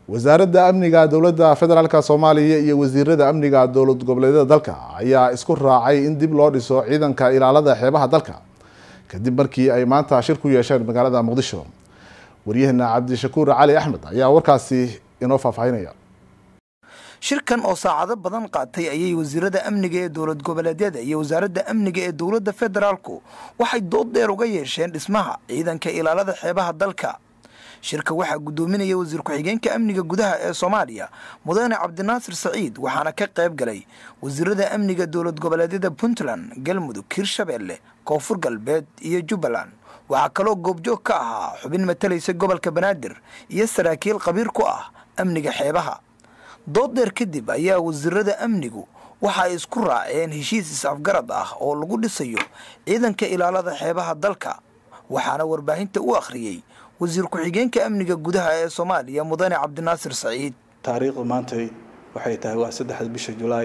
wasaaradda amniga dowladda federaalk soomaaliya iyo wasiirada amniga dowlad goboleedyada dalka ayaa isku raacay in dib loo dhiso ciidanka ilaalada xeebaha dalka kadib markii ay maanta shir ku yeesheen magaalada muqdisho waryaheena cabdishakuur cali axmed ayaa warkaasi inoo faahfaahinaya shirkan oo saacado badan qaatay ayay wasiirada amniga ee dowlad goboleedyada iyo wasaaradda amniga ee dowladda federaalku waxay dood dheer uga yeesheen dhismaha ciidanka ilaalada xeebaha dalka shirka waxaa guddoominaya wasiir ku-xigeenka amniga gudaha ee soomaaliya mudane cabdinaasir saciid waxaana ka qayb galay wasiirada amniga dowlad goboleedyada puntland galmudug hirshabeelle koonfur galbeed iyo jubbaland waxaa kaloo goobjoog ka ahaa xubin matalaysa gobolka banaadir iyo saraakiil khabiir ku ah amniga xeebaha dood dheer kadib ayaa wasiirada amnigu waxa ay isku raaceen heshiis is-afgarad ah oo lagu dhisayo ciidanka ilaalada xeebaha dalka waxaana warbaahinta u akhriyey wasiir ku-xigeenka amniga gudaha ee soomaaliya mudane cabdinaasir saciid taariikhdu maantay waxay tahay waa saddexda bisha julaay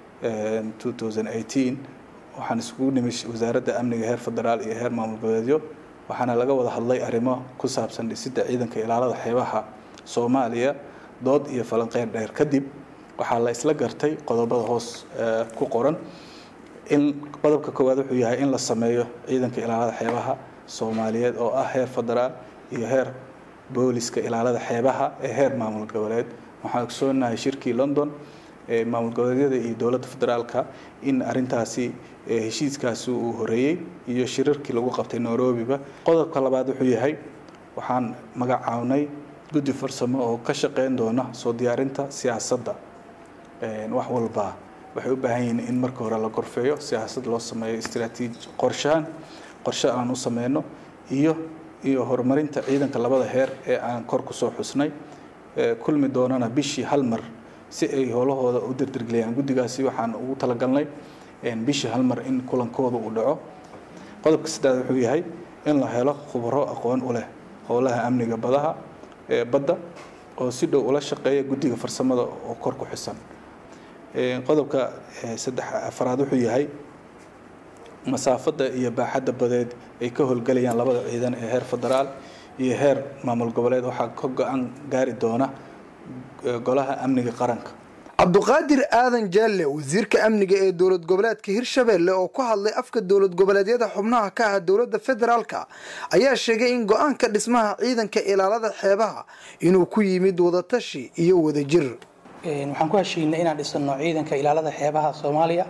waxaan isugu nimi wasaaradda amniga heer federaal iyo heer maamul goboleedyo waxaana laga wada hadlay arrimo ku saabsan dhisidda ciidanka ilaalada xeebaha soomaaliya dood iyo falanqeyn dheer kadib waxaa la isla gartay qodobada hoos ku qoran in qodobka koowaad wuxuu yahay in la sameeyo ciidanka ilaalada xeebaha soomaaliyeed oo ah heer federaal iyo heer booliska ilaalada xeebaha ee heer maamul goboleed waxaan ogsoonahay shirkii london ee maamul goboleedyada iyo dowladda federaalka in arintaasi heshiiskaasi uu horeeyey iyo shirarkii lagu qabtay nairobiba qodobka labaad wuxuu yahay waxaan magacawnay guddi farsamo oo ka shaqeyn doona soo diyaarinta siyaasadda wax walba waxay u baahan yihiin in marka hore la gorfeeyo siyaasad loo sameeyo istraatiiji qorshahan qorshe aan u sameyno iyo iyo horumarinta ciidanka labada heer ee aan kor kusoo xusnay kulmi doonana bishii hal mar si ay howlahooda u dirdirgeliyaan guddigaasi waxaan ugu talagalnay bishii hal mar in kulankooda uu dhaco qodobka saddeaad wuxuu yahay in la helo khubaro aqoon u leh howlaha amniga badaha badda oo si dhow ula shaqeeya guddiga farsamada oo kor ku xisan qodobka saddex afaraad wuxuu yahay masaafadda iyo baaxadda badeed ay ka howlgelayaan labada ciidan ee heer federaal iyo heer maamul goboleed waxaa ka go-aan gaari doona golaha amniga qaranka cabduqaadir aadan jaalle wasiirka amniga ee dowlad goboleedka hirshabeelle oo ku hadlay afka dowlad goboleedyada xubnaha ka ah dowladda federaalka ayaa sheegay in go-aanka dhismaha ciidanka ilaalada xeebaha inuu ku yimid wadatashi iyo wadajir waxaan ku heshiinay inaan dhisano ciidanka ilaalada xeebaha soomaaliya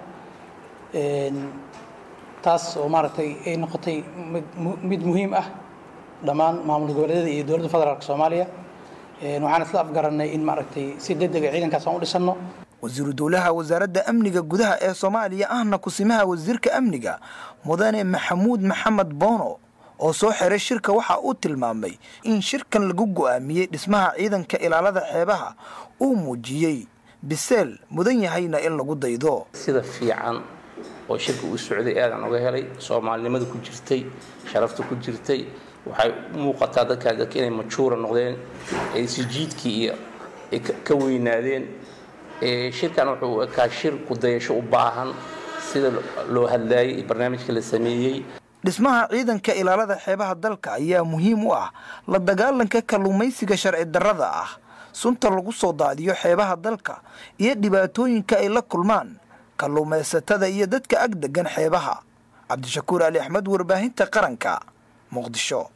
taas oo maaragtay ay noqotay mid muhiim ah dhammaan maamul goboleedyada iyo dowladda federaalk soomaaliya waxaan isla afgaranay in maaragtay si degdega ciidankaas aan u dhisano wasiiru dowlaha wasaaradda amniga gudaha ee soomaaliya ahna kusimaha wasiirka amniga mudane maxamuud maxamed boono oo soo xiray shirka waxa uu tilmaamay in shirkan lagu go-aamiyey dhismaha ciidanka ilaalada xeebaha uu muujiyey biseel mudan yahayna in lagu daydo sida fiican oo shirka u socday aadaan uga helay soomaalinimada ku jirtay sharafta ku jirtay waxay u muuqataa dadkaan dadka inay majuura noqdeen ay sijiidkii iyo ay ka weynaadeen shirkan wuxuu ekaa shir kudayasho u baahan sida loo hadlaayay iyo barnaamijka la sameeyey dhismaha ciidanka ilaalada xeebaha dalka ayaa muhiim u ah la dagaalanka kalluumaysiga sharci darrada ah sunta lagu soo daadiyo xeebaha dalka iyo dhibaatooyinka ay la kulmaan kalluumaysatada iyo dadka ag degan xeebaha cabdishakuur ali axmed warbaahinta qaranka muqdisho